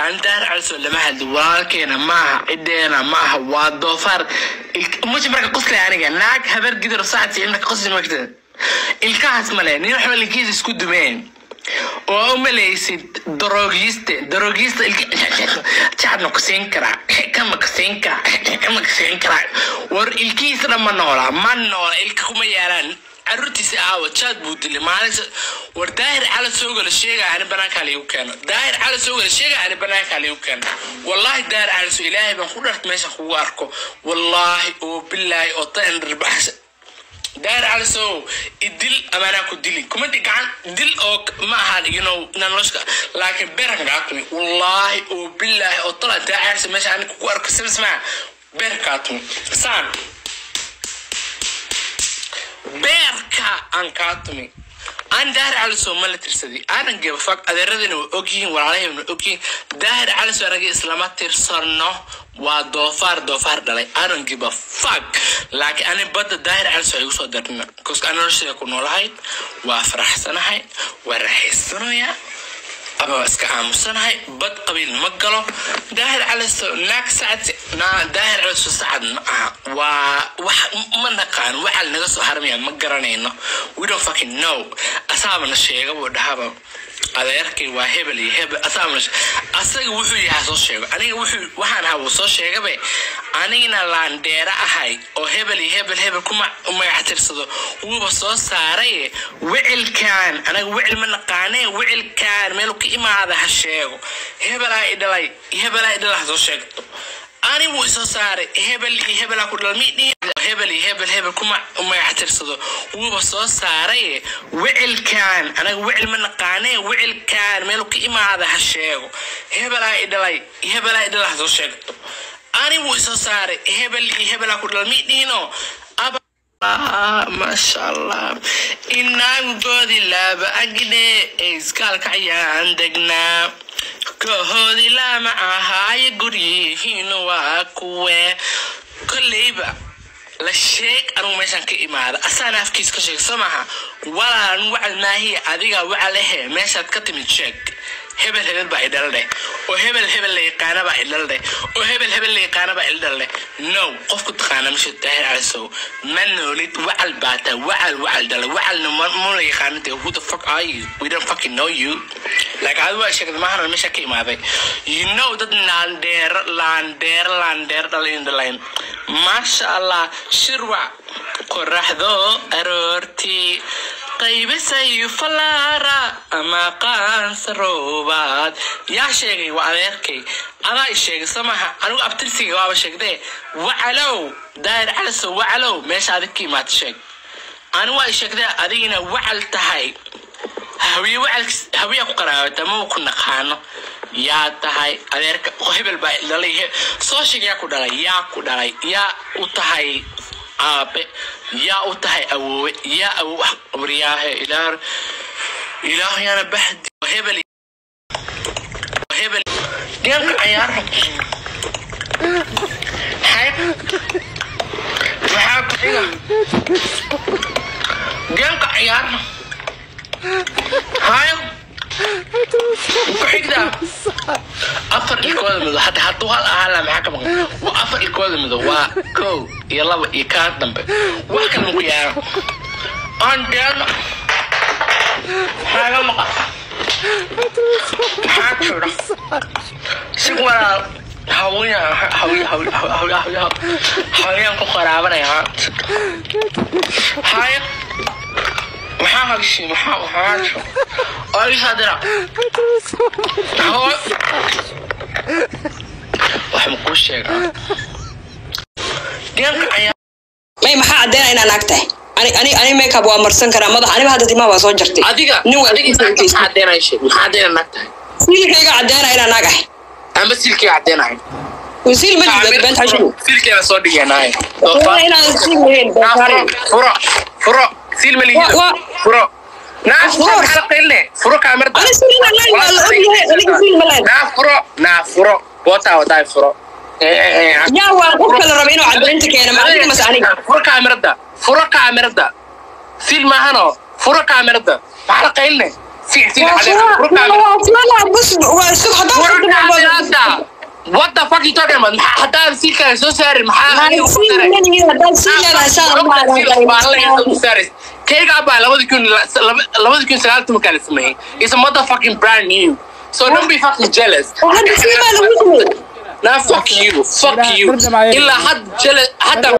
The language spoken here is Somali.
andaar calso lama hadli walaalkeena maaha cideena maaha waa doofaar muji marka qoslay aniga naag habar gidar saacadsi marka qosli magta ilkahaas male nin waxba linkiisa isku dumeen oo u malaysid daroogiiste daroogiiste jacadna ku siin karaa kama ku siin karaa kama ku siin karaa war ilkihiisa dhan ma noola ma noola ilka kuma yaalaan caruurtiisa aawa jaad buu dilay maalin war daahir cala soogala sheega ani banaankaa liigu keeno daahir cala soogala sheega ani banaankaa liigu keeno wallaahi daahir cala so ilaahay baan ku dhart meesha kugu arko wallaahi oo bilaahi oo tan dhirbaxsa daahir cala sow idil amaanaa ku dili kuma di gacan dil oo ma aha you know noloshka laakiin beerka kaa tumi wallaahi oo bilaahi oo tala daahir cala so meesha ani kugu arko sabismaa beerkaa tumi saan beerka aan kaa tumi aan daahir calisow ma la tirsaday aanan gebafag adeeradina waa ogyihiin walaalahayna waa ogyihiin daahir calisow anaga islama tirsano waa doofaar doofaar dhalay aanan gebafag laakiin ani badda daahir calisow igu soo darnina koska aan nolosheeda ku noolahay waa faraxsanahay waa raaxaysanayaa ama waa iska aamusanahay bad qabiil ma galo daahir caliso naag sacad naa daahir caliso sacad ma aha waa wax ma naqaan waxaa naga soo haramaya ma garanayno we don't fucking know asaabana sheega buu dhahaba adeerkay waa hebel iyo hebel asaabana asaga wuxuu yahaa soo sheego aniga wuxuu waxaan ahaa wuu soo sheegabe anigana laandheera ahay oo hebel iyo hebel hebel ku magac tirsado wuuba soo saaray wicilkan anaga wicil ma naqaane wicilkan meel ka imaada ha sheego hebelaa i dhalay hebelaa i dhalay ha soo sheegto ani wuu isoo saaray hebel iyo hebelaa ku dhalay midhihi hebel iyo hebel hebel ku magac tirsado wuuba soo saaray wicilkan anaga wicil ma naqaane wicilkan meel ka imaada ha sheego hebelaa i dhalay hebelaa i dhalay ha soo sheegto ani wuu isoo saaray hebel iyo hebelaa ku dhalay midhiino maasha allah inaangoodi laaba agdhe ee iskaalka ayaan degnaa kahoodi lama ahaayo guryihiin waa kuwe kolleyba la sheeg anugu meeshaan ka imaada asaana afkiis ka sheeg soo maaha walaalan wacal maahiya adiga wacalehe meeshaad ka timid sheeg hebel hebel baa idhal dheh oo hebel hebel la yaqaana baa idhal dheh oo hebel hebel la yaqaana baa idhal dheh no qofku taqaana misha daahir calisow ma noolid wacal baa taa wacal wacal dhala wacalna ma la yaqaana dee who the fuck are you we don't fucking know you like adi waa sheegad maahan meesha ka imaaday you know dad laandheero laandheero laandheero dhalayn dhalayn maasha allah shirwac qoraxdo aroortii qaybisayu falaara ama qaansa roobaad yaa sheegay waa adeerkay adaa i sheegay soo maaha anigu abtirsiga waaba sheegdee wacalow daahir calisow wacalow meesha adig ka imaad sheeg ani waa i sheegdee adigina wacal tahay hawiye wacal hawiyaa ku qaraabata maba ku naqaano yaa tahay adeerka hebel baa dhalay soo sheeg yaa ku dhalay yaa ku dhalay yaa u tahay aabe yaa u tahay awoowe yaa awo waryaahe ilaah ilaah yaana bahdi hebel hebel deenka cayaarha xayb maxaa ku xiga deenka cayaarha hayo ku xigdaa afar ilkooda mido hadda hadduu hal ahaa laa maxaa ka maqan waa afar ilkooda mido waa kow iyo laba iyo kaa dambe wax kale maku yaaro aan deeno maxaaga maqan maxaa jira si walaal hawiya hawiya hawiya hawiya hawiya hawiyaan ku qaraabanaya haya maxaa hagshi maxaa maxaa jiro oo isaa dira wax makuu sheegaa deenka ayaa may maxaa caddeynaa inaa naag tahay ani ani ani makeup waa marsan karaa madax aniba hadda timaha waa soo jartay adiga nin waa adiga maxaa caddeynaya sheeg maxaa caddeynaya naag tahay siilkayga caddeynaa inaa naag ahay amba silkii caddeynaya wasiil ma jirto been xashu silkeeda soo dhigeenahay inaan siil lahayn doofaare furo furo siil ma lihida Wa- wa- furo naaf Furo. maxaa qeylne furo kaamirda ani siil inaan lahayn waa la ogyahay aniga siil ma lahayn naa furo naa furo bootaa wadaay furo yaa waa qof kale raba inuu caddeynta keena ma adiga mase aniga furo kaamirada furo kaamirada siil maahano furo kaamirada maxaa la qeylne siil siil waa cadeen furo fura kaamirada waa fura bus waa sug haddaan furo furto waa kaamirada what the fuck you talking about maxaa haddaan sii kale soo saarin maxaa aniga ugu daray kayga baa labadi kun labadi kun sagaal tobankaa la sameeyey is a motherfucking brand new so don't be fucking jealous Nah, fuck you, fuck you. Ilaa had jealous, hadda